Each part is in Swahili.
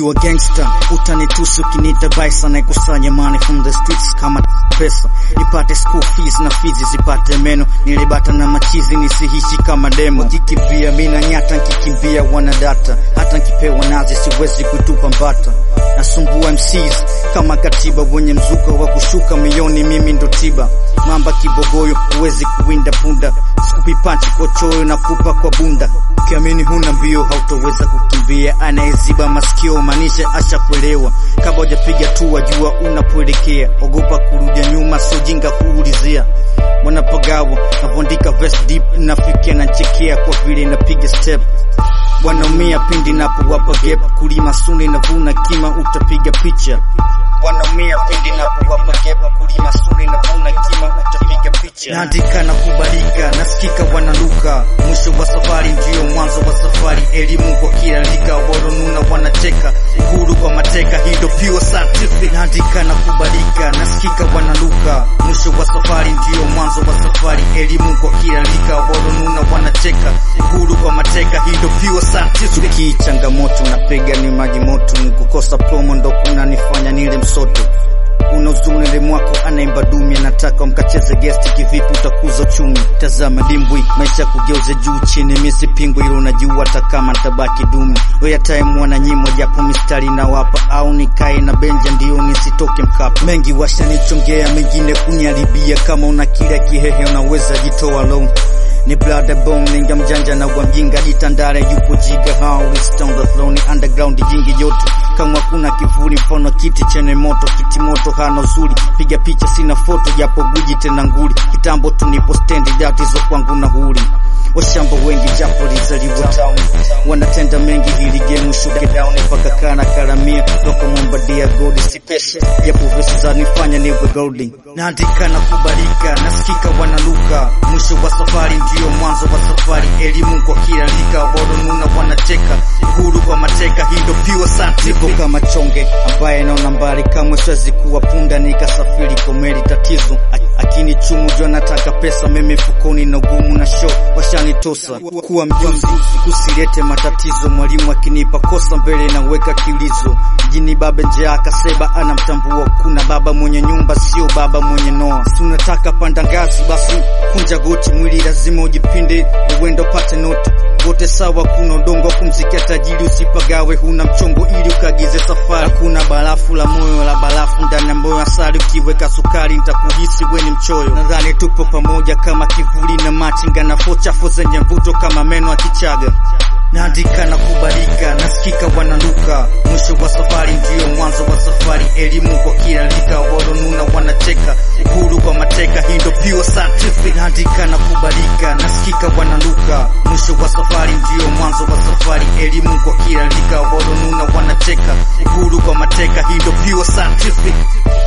nikiwa gangster utanitusi ukinita baisa naikusanya money from the streets kama pesa nipate school fees na fizi zipate meno nilibata na machizi nisihishi kama demo kikimbia mina nyata nkikimbia wanadata hata nkipewa nazi siwezi kutupa mbata nasumbua MCs kama katiba wenye mzuka wa kushuka mioni mimi ndo tiba mamba kibogoyo huwezi kuwinda punda sikupi panchi kwa choyo na kupa kwa bunda ukiamini huna mbio hautoweza kukimbia anayeziba masikio maanisha ashakuelewa kabla hujapiga tu wajua unapoelekea ogopa kurudia nyuma sio jinga kuulizia mwanapagawa navondika verse deep nafikia na nchekea kwa vile napiga step wanaumia pindi napowapa gap kulima suni navuna kima utapiga picha wanaumia pindi napowapa gap kulima suni navuna kima utapiga picha naandika na kubalika nasikika wanaluka mwisho wa safari ndio mwanzo wa safari elimu kwa kila lika waronuna wanacheka uhuru kwa mateka hii ndo pure scientific naandika na kubalika nasikika wanaluka mwisho wa safari ndio mwanzo wa safari elimu kwa kila lika waronuna wanacheka uhuru kwa mateka hii ndo pure scientific Tukii changamoto napiga ni maji moto kukosa promo ndo kunanifanya nile msoto una uzuni mwako anaimba dumi anataka mkacheze gesti kivipi utakuza uchumi tazama dimbwi maisha kugeuze juu chini misi pingwi ilo najua hata kama ntabaki dumi oya time wananyimwa japo mistari na wapa au nikae na benja ndio nisitoke mkapa mengi washanichongea mengine kuniharibia kama una kila kihehe unaweza jitoa low ni blood bomb ninga mjanja na wa mjinga jitandare yupo jiga how is down the flow ni underground jingi yote kama kuna kivuli mfano kiti chenye moto kiti moto hana uzuri piga picha sina foto japo guji tena nguli kitambo tu nipo stendi datizo kwangu na huli washamba wengi japo lizaliwa town wanatenda mengi hili game shuke down mpaka kana karamia toka mwambadia gold si pesa japo vesi zanifanya niwe golding naandika na kubalika nasikika wanaluka mwisho wa safari ndio mwanzo wa safari elimu kwa kila lika waronuna wanacheka uhuru kwa mateka hii ndo pure scientific nipo kama chonge ambaye naona mbali kamwe siwezi kuwa punda nikasafiri komeli tatizo akini chumu jua nataka pesa mimi fukoni na ugumu na show washanitosa kuwa mjuzi kusilete matatizo mwalimu akinipa kosa mbele naweka kilizo jini baba nje akaseba anamtambua kuna baba mwenye nyumba sio baba mwenye noa tunataka panda ngazi basi kunja goti mwili lazima ujipinde uwendo pate noti wote sawa kuna udongo kumzikia tajiri usipagawe huna mchongo ili ukagize safari kuna barafu la moyo la barafu ndani ya moyo asali ukiweka sukari nitakuhisi weni mchoyo nadhani tupo pamoja kama kivuli na machinga na fochafu zenye mvuto kama meno ya kichaga naandika na kubalika nasikika wanaluka mwisho wa safari ndio mwanzo wa safari elimu kwa kila lika waronuna wanacheka uhuru kwa mateka hii ndo pure scientific naandika na kubalika nasikika wanaluka mwisho wa safari ndio mwanzo wa safari elimu kwa kila lika waronuna wanacheka uhuru kwa mateka hii ndo pure scientific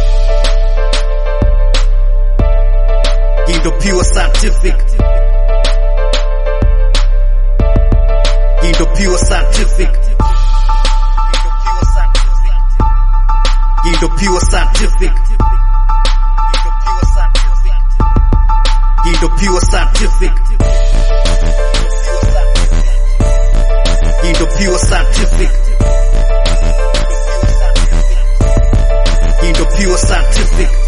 hii ndo pure scientific hii ndo pure scientific hii ndo pure scientific hii ndo pure scientific hii ndo pure scientific hii ndo pure scientific